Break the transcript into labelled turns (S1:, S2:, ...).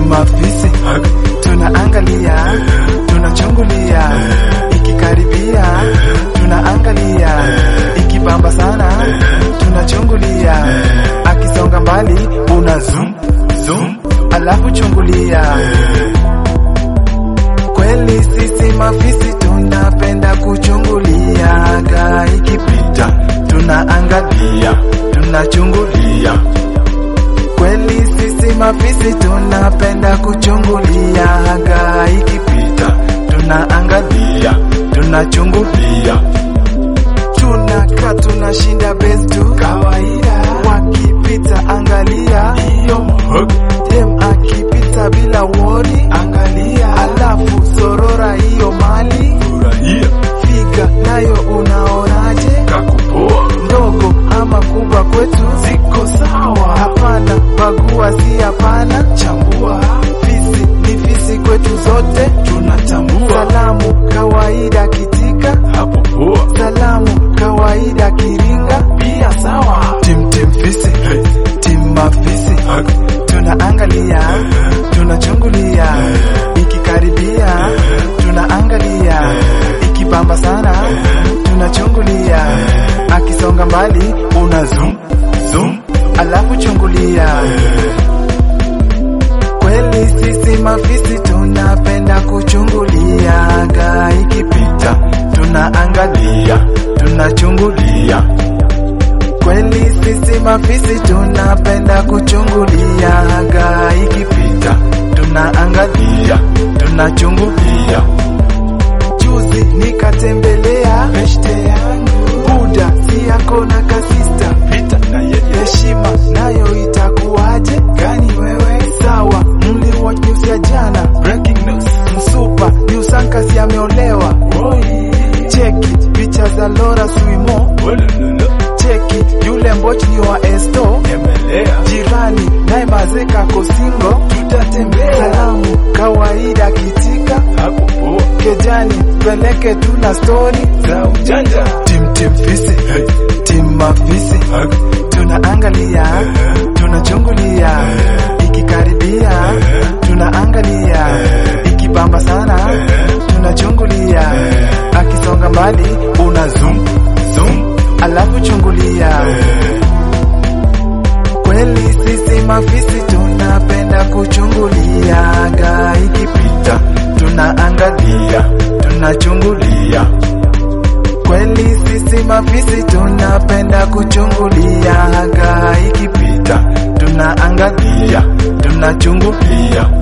S1: timafisi tunaangalia tunachungulia ikikaribia tunaangalia ikibamba sana tunachungulia akisonga mbali una zoom zoom alafu chungulia kweli sisi mafisi tunapenda kuchunguliaga ikipita tunaangalia tunachungulia kweli sisi mafisi tunapenda kuchunguliaga ikipita tunaangalia tunachungulia tunaka tunashinda bestu kawaida wakipita angalia hiyo dem akipita bila wori angalia alafu sorora hiyo mali figa nayo unaonaje
S2: kakupoa
S1: ndogo ama kubwa kwetu
S2: ziko sawa
S1: hapana bagua si hapana
S2: chambua
S1: fisi ni fisi kwetu zote
S2: tunatambua
S1: salamu kawaida kitika
S2: hapo poa
S1: salamu kawaida kiringa
S2: pia sawa
S1: tim tim fisi tim mafisi tunaangalia tunachungulia ikikaribia tunaangalia ikibamba sana tunachungulia akisonga mbali una zoom zoom alafu chungulia kweli sisi mafisi tunapenda kuchunguliaga ikipita tunaangalia tunachungulia kweli sisi mafisi tunapenda kuchunguliaga ikipita tunaangalia tunachungulia juzi nikatembelea beshte yangu buda si yako na kasista
S2: vita na yeye
S1: heshima nayo itakuwaje gani wewe sawa mliwatch news ya jana
S2: breaking news
S1: msupa yusankasi ameolewa
S2: Oi.
S1: cheki picha za lora swimo
S2: Olololo.
S1: cheki yule mbochi ni wa esto
S2: Emelea.
S1: jirani naye mazeka kosingo
S2: tutatembea
S1: salamu kawaida kitika
S2: hapo poa
S1: kejani peleke tu na stori
S2: za ujanja
S1: tim tim fisi tim mafisi tunaangalia tunachungulia ikikaribia tunaangalia ikibamba sana tunachungulia akisonga mbali una zoom zoom alafu chungulia kweli sisi mafisi tunapenda kuchunguliaga ikipita tunaangalia tunachungulia kweli sisi mafisi tunapenda kuchunguliaga ikipita tunaangalia tunachungulia